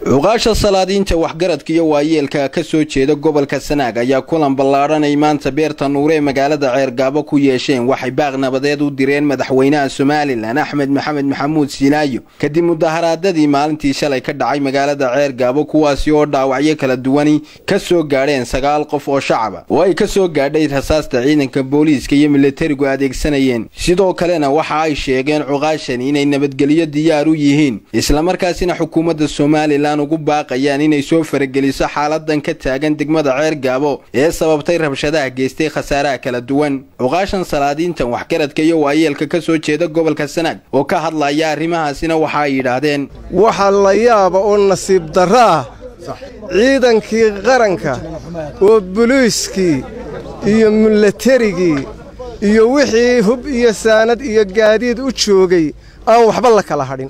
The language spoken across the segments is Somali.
cuqaasha salaadiinta waxgaradka iyo waayeelka ka soo jeeda gobolka sanaag ayaa kulan ballaadhan ay maanta beerta nuure ee magaalada ceergaabo ku yeesheen waxay baaq nabadeed u direen madaxweynaha somalilan axmed maxamed maxamuud siinaayo kadib mudaharaadadii maalintii shalay ka dhacay magaalada ceergaabo kuwaasi oo dhaawacyo kala duwani ka soo gaadheen sagaal qof oo shacaba oo ay ka soo gaadhay rasaasta ciidanka booliiska iyo militarigu adeegsanayeen sidoo kalena waxa ay sheegeen cuqaashan inay nabadgelyo diyaar u yihiin islamarkaasina xukuumadda somalilan ugu baaqayaan inay soo farageliso xaaladan ka taagan degmada ceergaabo ee sababtay rabshadaha geystay khasaaraha kala duwan cuqaashan salaadiintan waxgaradka iyo waayeelka ka soo jeeda gobolka sanaag oo ka hadlaya arrimahaasina waxa ay yidhaahdeen waxaa la yaaba oo nasiib darro ah ciidankii qaranka oo buliiskii iyo milatarigii iyo wixii hub iyo saanad iyo gaadiid u joogay aan waxba la kala hadhin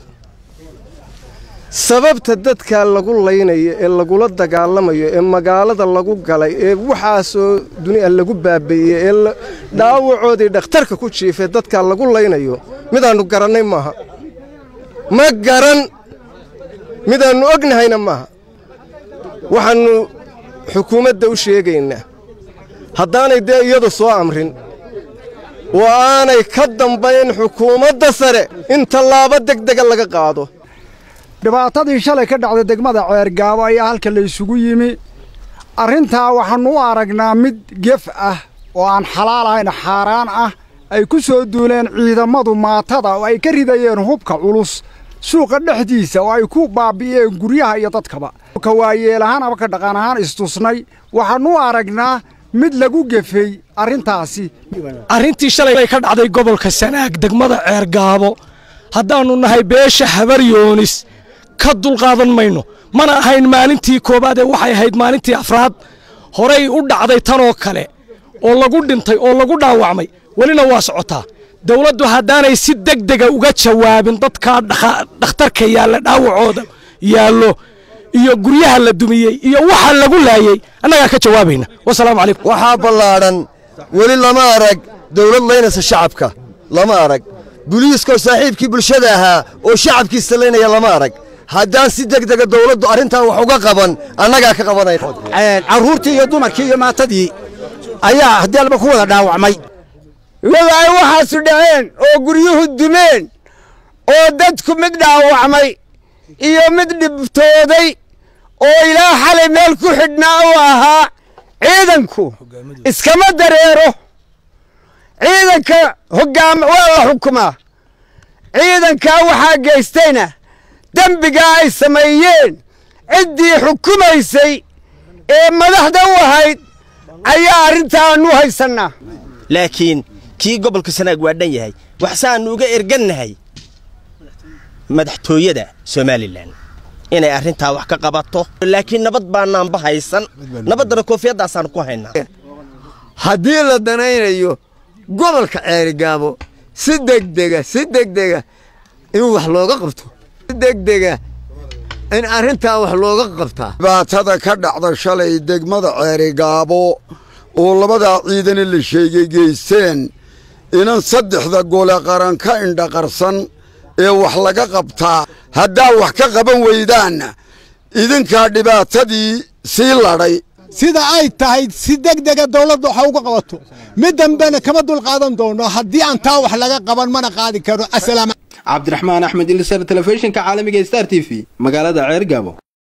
sababta dadkaa lagu laynayo ee lagula dagaalamayo ee magaalada lagu galay ee waxaasoo dunia lagu baabeeyey ee dhaawacoodii dhakhtarka ku jiifay dadkaa lagu laynayo midaannu garannay maaha ma garan midaannu ognahayna maaha waxaannu xukuumadda u sheegaynaa haddaanay dee iyadu soo amrin oo aanay ka dambayn xukuumadda sare in tallaabo degdega laga qaado dhibaatadii shalay ka dhacday degmada ceergaabo ayaa halka la isugu yimi arrintaa waxaannu u aragnaa mid gef ah oo aan xalaal ahayn xaaraan ah ay ku soo duuleen ciidammadu maatada oo ay ka ridayeen hubka culus suuqa dhexdiisa oo ay ku baabbi'een guryaha iyo dadkaba ka waayeel ahaan ama ka dhaqan ahaan istusnay waxaannu u aragnaa mid lagu gefey arrintaasi arrintii shalay ka dhacday gobolka sanaag degmada ceergaabo haddaannu nahay beesha habaryoonis ka dulqaadan mayno mana ahayn maalintii koowaad ee waxay ahayd maalintii afraad horay u dhacday tanoo kale oo lagu dhintay oo lagu dhaawacmay welina waa socotaa dawladdu haddaanay si degdega uga jawaabin dadkaa dhakhtarka yaalla dhaawacooda yaallo iyo guryaha la dumiyey iyo waxa lagu laayey annagaa ka jawaabayna wasalaamu calaykum waxaa ballaadhan weli lama arag dawlad laynaysa shacabka lama arag buliiskoo saaxiibkii bulshada ahaa oo shacabkiisa laynaya lama arag haddaan si degdega dawladdu arrintan wax uga qaban annagaa ka qabanay carruurtii iyo dumarkii iyo maatadii ayaa haddii alba ku wada dhaawacmay iyadoo ay waxaasu dhaceen oo guryuhu dumeen oo dadku mid dhaawacmay iyo mid dhibtooday oo ilaa xalay meel ku xidhnaa uu ahaa ciidanku iskama dareero ciidanka hoggaam waa la xukumaa ciidankaa waxaa geystayna dembigaa ay sameeyeen ciddii xukumaysay ee madaxda u ahayd ayaa arrintaannu haysannaa laakiin kii gobolka sanaag waa dhan yahay waxsaannu uga ergannahay madaxtooyada somalilan inay arrintaa wax ka qabato laakiin nabad baanaanba haysan nabaddana koofiyaddaasaan ku haynaa haddii la danaynayo gobolka ceerigaabo si degdega si degdega in wax looga qabto si degdega in arrintaa wax looga qabtaa dhibaatada ka dhacda shalay degmada ceerigaabo oo labadaa ciidana la sheegay geysteen inan saddexda gole qaran ka indhaqarsan ee wax laga qabtaa haddaa wax ka qaban weydaanna idinkaa dhibaatadii sii ladhay sida ay tahay si degdega dawladda waxa uga qabato mid dambena kama dulqaadan doono haddii aan taa wax laga qaban mana qaadi karo cabdiraxmaan axmed ilisar telefishinka caalamiga star t v magaalada ceergaabo